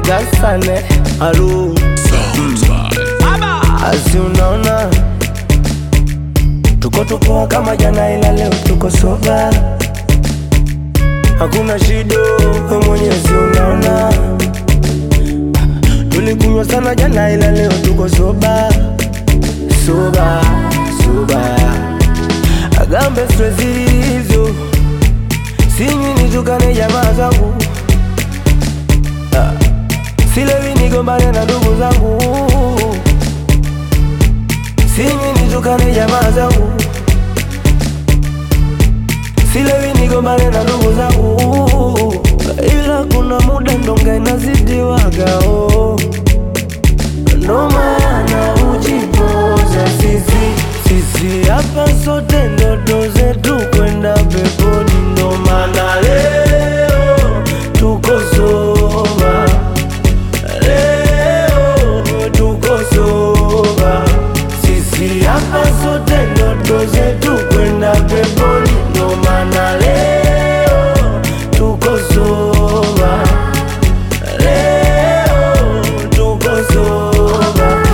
gasane alu asi unaona tuko tupoa kama jana ila leo tuko soba hakuna shida we mwenyezi unaona tulikunywa sana jana ila leo tuko soba soba soba agambe stress hizo sinywi nitukane jamaa zangu Ah, silewi nigombane na ndugu zangu sinywi nitukane jamaa zangu silewi nigombane na ndugu zangu ila kuna muda ndonga inazidiwagao ndo maana ujipoza sisi sisi hapa sote ndoto zetu kwenda peponi ndo maana leo tuko soba leo tuko soba sisi hapa sote ndoto zetu kwenda peponi ndo maana leo tuko soba leo tuko soba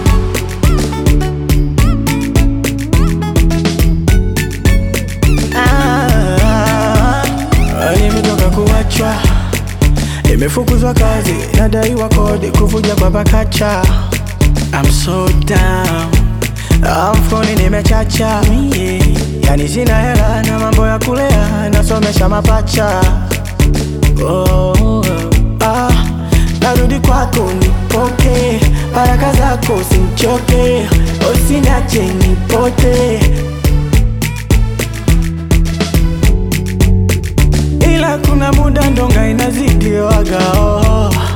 Ah, nimetoka kuachwa, nimefukuzwa kazi, nadaiwa kodi, kuvuja kwa pakacha. I'm so down, Ah, mfukoni nimechacha, yeah. Yani sina hela na mambo ya kulea, nasomesha mapacha. Oh, ah, narudi kwako nipoke, baraka zako simchoke, usiniache nipote. ila kuna muda ndonga inazidiwaga oh.